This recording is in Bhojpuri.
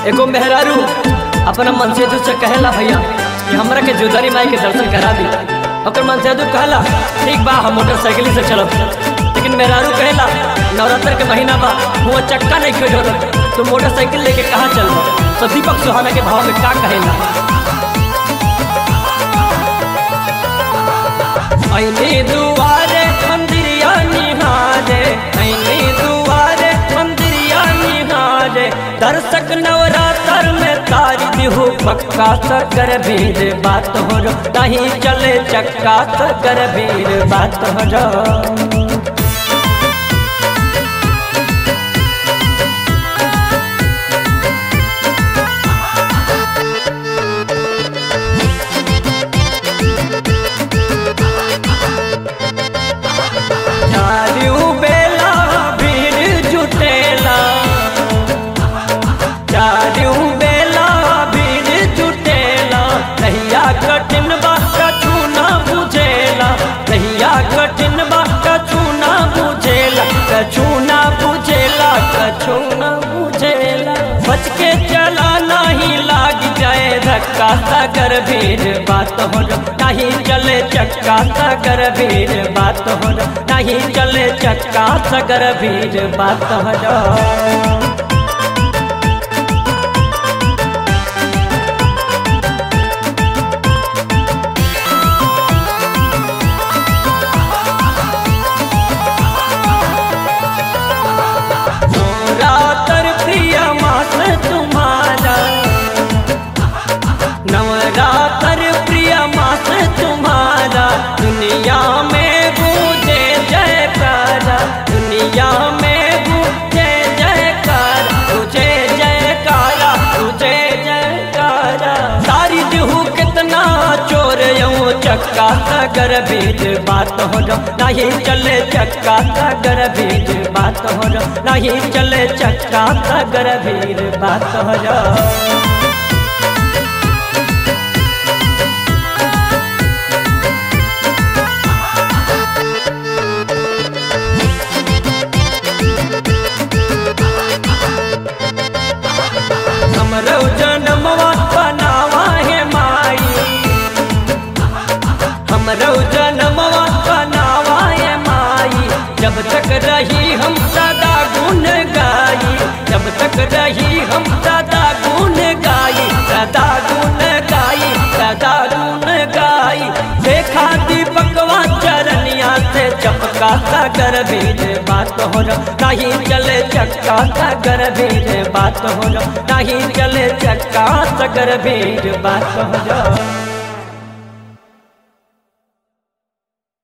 एगो मेहरारू अपना मनसेदू से कहेला भैया कि हमरा के जोदारी माई के दर्शन करा दी ओकर मनसेदू कहला ठीक बा हम मोटरसाइकिल से चलब लेकिन मेहरारू कहेला नवरात्र के महीना बा हुआ चक्का नहीं खेल रहा तो मोटरसाइकिल लेके कहाँ चल तो दीपक सुहाना के भाव में का कहेला ऐनी दुआरे मंदिरिया निहारे ऐनी दुआरे मंदिरिया निहारे दर्शक नवरात्र में तारी दिहु पक्का सकर भीड़ बात हो रो नहीं चले चक्का सकर भीड़ बात हो रो चारियों बेला भीड़ जुटेला चारियों बेला भीड़ जुटेला कहिया कठिन बा कछु ना बुझेला कहिया कठिन बा कछु ना बुझेला कछु ना बुझेला कछु ना बुझेला बच के चला नहीं लाग जाए धक्का सागर भीड़ बात हो रो नहीं चले चक्का सागर भीड़ बात हो रो नहीं चले चक्का सागर भीड़ बात हो रो नवरात्र प्रिय मास तुम्हारा नवरात्र प्रिय मास तुम्हारा दुनिया में गूंजे जयकारा दुनिया में गूंजे जयकारा तुझे जयकारा तुझे जयकारा सारी दिहू कितना चोर यूं चक्का सागर बीज बात हो रो नहीं चले चक्का सागर बीज बात हो रो नहीं चले चक्का सागर बीज बात हो रो हमरो जनमवा बनावा है माई हमरो जनमवा बनावा है माई जब तक रही हम सदा गुण गाई जब तक रही हम सदा गुण गाई सदा गुण गाई सदा गुण गाई देखा दीपकवा चरनिया से चपका सागर बीज बात हो रो नहीं चले चक्का सागर बीज बात हो रो नहीं चले चक्का सागर बीज बात हो रो